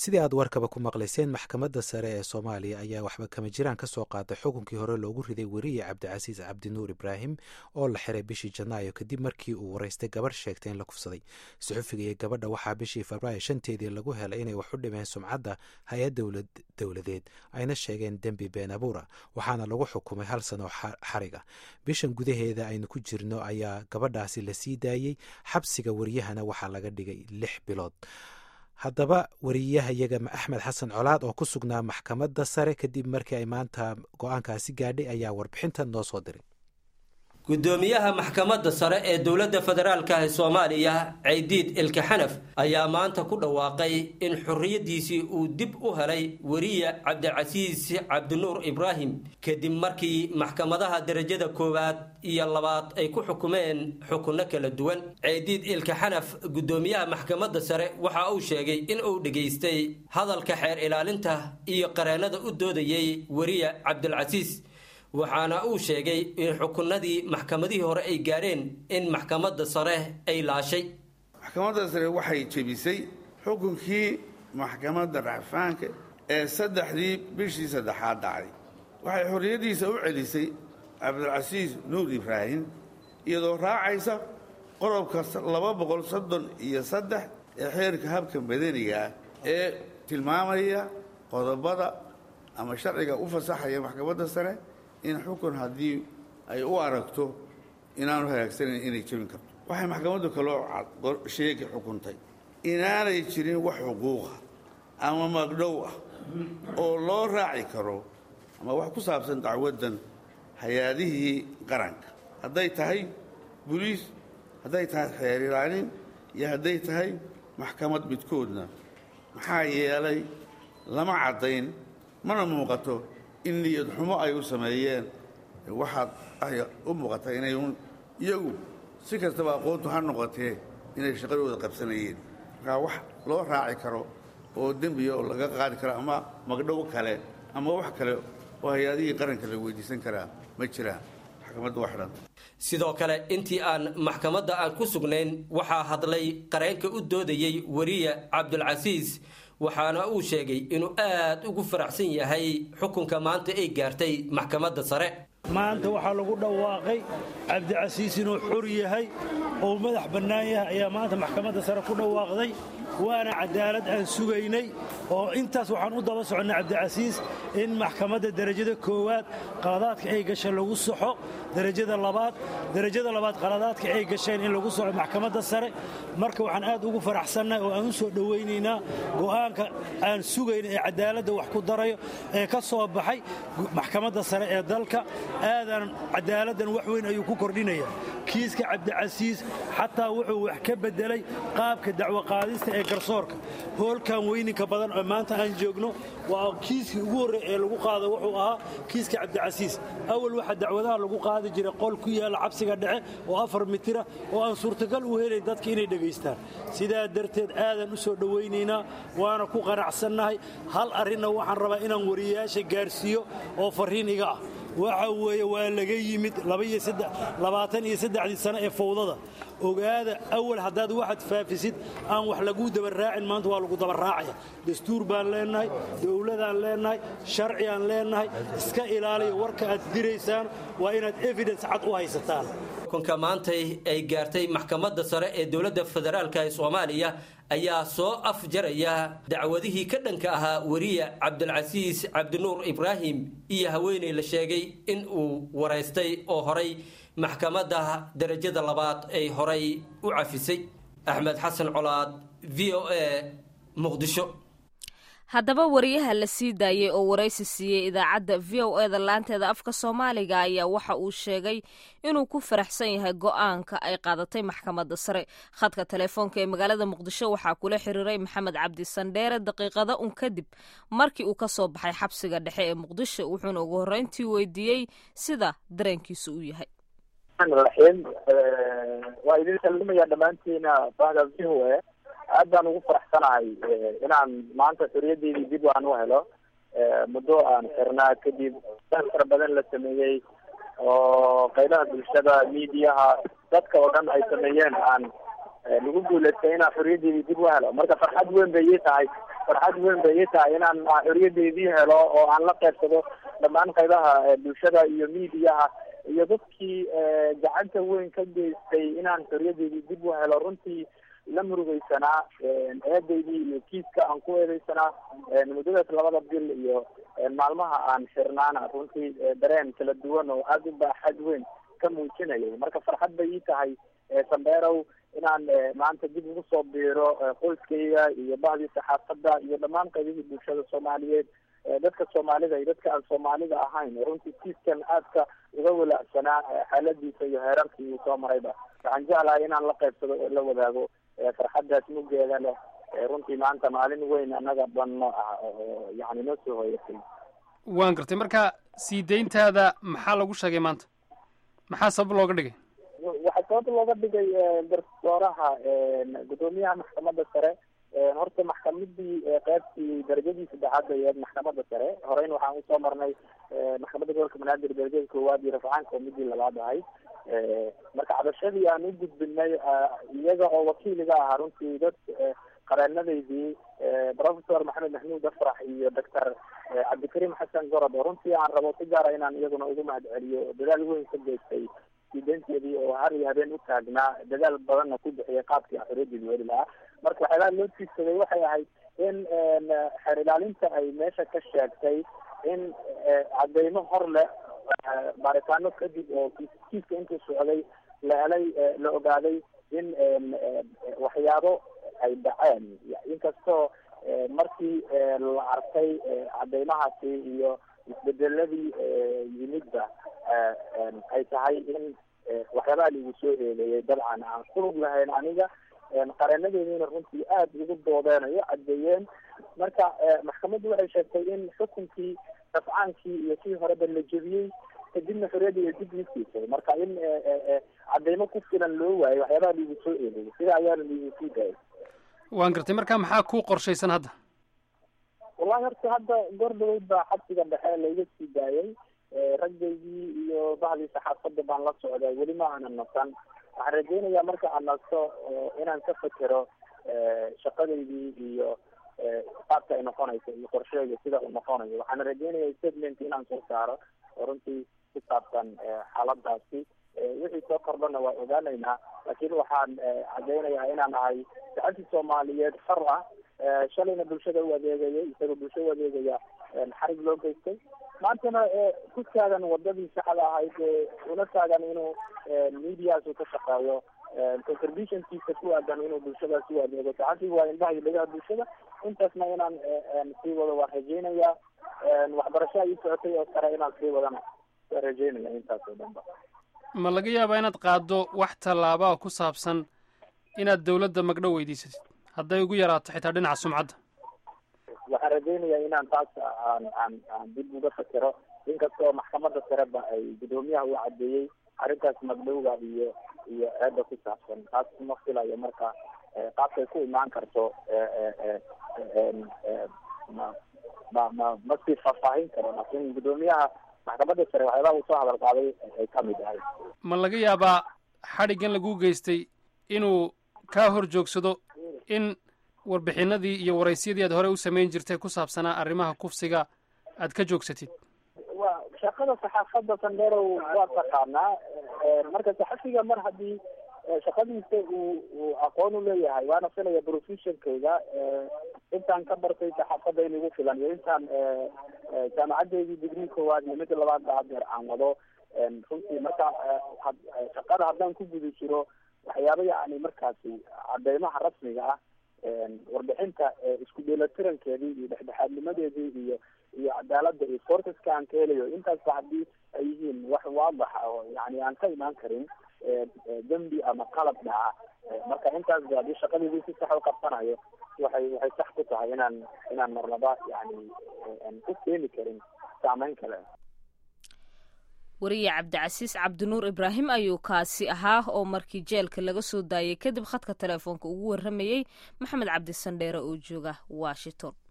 sidii aad warkaba ku maqlayseen maxkamadda sare ee soomaaliya ayaa waxba kama jiraan ka soo qaaday xukunkii hore loogu riday weriye cabdicasiis cabdinuur ibraahim oo la xiray bishii janaayo kadib markii uu waraystay gabarh sheegtay in la kufsaday suxufiga iyo gabadha waxaa bishii febraayo shanteedii lagu helay inay wax u dhimeen sumcadda hay-ad dowladeed ayna sheegeen dembi been abuura waxaana lagu xukumay hal sano xariga bishan gudaheeda aynu ku jirno ayaa gabadhaasi la sii daayey xabsiga wariyahana waxaa laga dhigay lix bilood haddaba wariyahayaga axmed xasan colaad oo ku sugnaa maxkamadda sare kadib markii ay maanta go-aankaasi gaadhay ayaa warbixintan noo soo diray gudoomiyaha maxkamadda sare ee dowladda federaalka ee soomaaliya caydiid ilka xanaf ayaa maanta ku dhawaaqay in xorriyaddiisii uu dib u helay weriye cabdicasiis cabdinuur ibraahim kadib markii maxkamadaha derajada koowaad iyo labaad ay ku xukumeen xukunno kala duwan caydiid ilka xanaf gudoomiyaha maxkamadda sare waxa uu sheegay in uu dhegaystay hadalka xeer ilaalinta iyo qareennada u doodayay weriye cabdilcasiis waxaana uu sheegay in xukunadii maxkamadihii hore ay gaadheen in maxkamadda sare ay laashay maxkamadda sare waxay jebisay xukunkii maxkamadda racfaanka ee saddexdii bishii saddexaad dhacday waxay xorriyaddiisa u celisay cabdilcasiis nuur ibraahim iyadoo raacaysa qodobka laba boqol soddon iyo saddex ee xeerka habka madaniga ah ee tilmaamaya qodobada ama sharciga u fasaxaya maxkamadda sare in xukun haddii ay u aragto inaanu hagaagsanayn inay jebin karto waxay maxkamaddu kaloo sheegi xukuntay inaanay jirin wax xuquuqa ama magdhow ah oo loo raaci karo ama wax ku saabsan dacwaddan hay-adihii qaranka hadday tahay buliis hadday tahay xeer ilaalin iyo hadday tahay maxkamad midkoodna maxaa yeelay lama caddayn mana muuqato in niyad xumo ay u sameeyeen waxaad ay u muuqata inay iyagu si kastaba aqoontu ha noqotee inay shaqadooda qabsanayeen markaa wax loo raaci karo oo dembiya oo laga qaadi karo ama magdhow kale ama wax kale oo hay-adihii qaranka la weydiisan karaa ma jiraan maxkamadda waa xidhan sidoo kale intii aan maxkamadda aan ku sugnayn waxaa hadlay qareenka u doodayey weriye cabdulcasiis waxaana uu sheegay inuu aad ugu faraxsan yahay xukunka maanta ay gaartay maxkamadda sare maanta waxaa lagu dhawaaqay cabdicasiis inuu xor yahay oo madax bannaan yahay ayaa maanta maxkamadda sare ku dhawaaqday waana cadaalad aan sugaynay oo intaas waxaan u daba soconnay cabdicasiis in maxkamadda derajada koowaad qaladaadka ay gashay lagu saxo derajada labaad derajada labaad qaladaadka ay gasheen in lagu soco maxkamadda sare marka waxaan aad ugu faraxsannahay oo aan u soo dhowaynaynaa go'aanka aan sugayna ee cadaaladda wax ku darayo ee ka soo baxay maxkamadda sare ee dalka aadan cadaaladdan wax weyn ayuu ku kordhinaya kiiska cabdicasiis xataa wuxuu wax ka beddelay qaabka dacwo qaadista ee garsoorka hoolkan weyninka badan oo maanta aan joogno waa kiiskii ugu horreey ee lagu qaado wuxuu ahaa kiiska cabdicasiis awal waxaa dacwadaha lagu qaadi jiray qol ku yaalla cabsiga dhexe oo afar mitira oo aan suurtagal u helayn dadka inay dhegaystaan sidaa darteed aadan u soo dhowaynaynaa waana ku qanacsannahay hal arrinna waxaan rabaa inaan wariyayaasha gaarsiiyo oo farriin iga ah waxa weeye waa laga yimid labaatan iyo saddexdii sano ee fowdada ogaada awal haddaad waxaad faafisid aan wax laguu dabaraacin maanta waa lagu dabaraacaya dastuur baan leennahay dowladaan leennahay sharciaan leennahay iska ilaaliya warka aad diraysaan waa inaad evidence cad u haysataan xukunka maantay ay gaartay maxkamadda sare ee dowladda federaalk ee soomaaliya ayaa soo afjaraya dacwadihii ka dhanka ahaa weriye cabdilcasiis cabdinuur ibraahim iyo haweeney la sheegay in uu waraystay oo horay maxkamadda derajada labaad ay horay u cafisay axmed xasan colaad v o a muqdisho haddaba wariyaha la sii daayey oo waraysi siiyey idaacadda v o eda laanteeda afka soomaaliga ayaa waxa uu sheegay inuu ku faraxsan yahay go-aanka ay qaadatay maxkamadda sare khadka telefoonka ee magaalada muqdisho waxaa kula xiriiray maxamed cabdi sandheere daqiiqada un kadib markii uu ka soo baxay xabsiga dhexe ee muqdisho wuxuuna ugu horreyntii weydiiyey sida dareenkiisu u yahay raxiim waa idin salimaya dhammaantiina bahda v o a aad baan ugu faraxsanahay inaan maanta xoriyaddeydii dib aan u helo muddo aan xirnaa kadib dad fara badan la sameeyey oo qaybaha bulshada miidiyaha dadka oo dhan ay sameeyeen aan lagu guulaystay inaan xoriyaddeydii dib u helo marka farxad weyn bay ii tahay farxad weyn bay ii tahay inaan xorriyadeydii helo oo aan la qaybsado dhammaan qaybaha bulshada iyo miidiyaha iyo dadkii gacanta weyn ka geystay inaan xorriyadeydii dib u helo runtii la murugeysanaa eedaydii iyo kiiska aan ku eedeysanaa muddadaas labada bil iyo maalmaha aan xirnaana runtii dareen kala duwan oo aada u baaxad weyn ka muujinayay marka farxad bay ii tahay sandheerow inaan maanta dib ugu soo biiro qoyskayga iyo bahdii saxaafadda iyo dhammaan qaybihii bulshada soomaaliyeed dadka soomaalida iyo dadka aan soomaalida ahayn runtii kiiskan aadka uga walaacsanaa xaaladiisa iyo heerarkii uu soo marayba waxaan jeclahay inaan la qaybsado oo la wadaago farxaddaas muggeeda leh runtii maanta maalin weyn annaga dhanno ah oo yani noo soo hoyatay waan gartay marka sii deyntaada maxaa lagu sheegay maanta maxaa sabab looga dhigay waxaa sabab looga dhigay garsooraha guddoomiyaha maxkamadda sare horta maxkamadii qeybtii darajadii saddexaad ay ahayd maxkamadda sare horeyn waxaan usoo marnay maxkamadda gobolka banaadir darajada koowaad iyo rafcaanka oo midii labaad ahayd marka cabashadii aan u gudbinay iyaga oo wakiiliga ahaa runtii dad qareenadaydii professor maxamed maxmuud afrax iyo doctor cabdikariim xasan gorod oo runtii aan rabo si gaara inaan iyaguna ugu mahad celiyo dadaal weyn ka geystay sideynteedii oo har iyo habeen u taagnaa dadaal badanna ku bixiyay qaabkii aan xorriyadeedi weli lahaa marka waxyaalaha loo tiigsaday waxay ahayd in xeer ilaalinta ay meesha ka sheegtay in cadeymo hor leh baaritaano kadib oo kiiska intuu socday la helay la ogaaday in waxyaabo ay dhaceen inkastoo markii la arkay cadeymahaasi iyo isbedeladii yimidba ay tahay in waxyaabaha laigu soo eedeeyay dabcan aan kulug lahayn aniga qareenadeediina runtii aada ugu doodeenayo caddeeyeen marka maxkamaddu waxay sheegtay in xukunkii rafcaankii iyo kii horeba la jebiyey kadibna xorriyadii dib ii siisay marka in cadeymo ku filan loo waayo waxyaabaha laigu soo eedeeyay sida ayaana laigu sii daayay waan gartay marka maxaa ku qorshaysan hadda wallahi horta hadda goor dhaweyd baa xabsiga dhexe layga sii daayay raggaygii iyo bahdii saxaafadda baan la socday weli ma aanan nasan waxaan rajeynayaa marka aan nasto inaan ka fekero shaqadaydii iyo qaabka ay noqonayso iyo qorsheega sida uu noqonayo waxaan rajeynaya statement inaan soo saaro oo runtii ku saabsan xaaladaasi wixii soo kordhana waa ogaanaynaa laakiin waxaan cadeynayaa inaan ahay saxabti soomaaliyeed xor ah shalayna bulshada u adeegaya isagoo bulshada u adeegaya xarig loo geystay maantana ku taagan wadadii saxda ahayd una taagan inuu mediasu ka shaqeeyo contributionkiisa ku aadan inuu bulshadaas u adeego saxabtigu waa indhaha iyo dhegaha bulshada intaasna inaan sii wado waan rajeynayaa waxbarashaa ii socotay oo sare inaan sii wadana waan rajeynaya intaas oo dhan ba ma laga yaabaa inaad qaaddo wax tallaabaa ku saabsan inaad dawladda magdhow weydiisatid hadday ugu yaraato xitaa dhinaca sumcadda waxaan rajeynayaa inaan taas aan aan aan dib uga fakero inkastoo maxkamadda sareba ay guddoomiyaha u caddeeyey arrintaas magdhowga iyo iyo eedda ku saabsan taas ma filayo marka qaabkay ku imaan karto ma ma ma ma sii faahfaahin karo laakiin guddoomiyaha maxkamadda sare waxyaabaha uu soo hadal qaaday ay ka mid ahay ma laga yaabaa xadhiggan lagu geystay inuu kaa hor joogsado in warbixinadii iyo waraysyadii aad horey u samayn jirtay ku saabsanaa arrimaha kufsiga aad ka joogsatid wa shaqada saxaafadda sandherow waa taqaanaa marka saxafiga mar haddii shaqadiisa uu uu aqoon u leeyahay waana filaya professionkayga intaan ka bartay saxaafadda in igu filan iyo intaan jaamacadeydii digrii koowaad iyo mid labaad ba hadeer aan wado runtii marka shaqada haddaan ku guda jiro waxyaaba yacni markaasi cadeymaha rasmiga ah warbixinta isku dheelatirankeedii iyo dhexdhexaadnimadeedii iyo iyo cadaalada iyo sourceska aan ka helayo intaasba haddii ay yihiin wax waadaxa oo yani aan ka imaan karin dembi ama qalab dhaca marka intaasba haddii shaqadeedii si sax u qabsanayo waxay waxay sax ku tahay inaan inaan marnaba yani ku keeni karin saameyn kale wariye cabdicasiis cabdinuur ibraahim ayuu kaasi ahaa oo markii jeelka laga soo daayay kadib khadka teleefoonka ugu warramayey maxamed cabdi sandheere oo jooga washington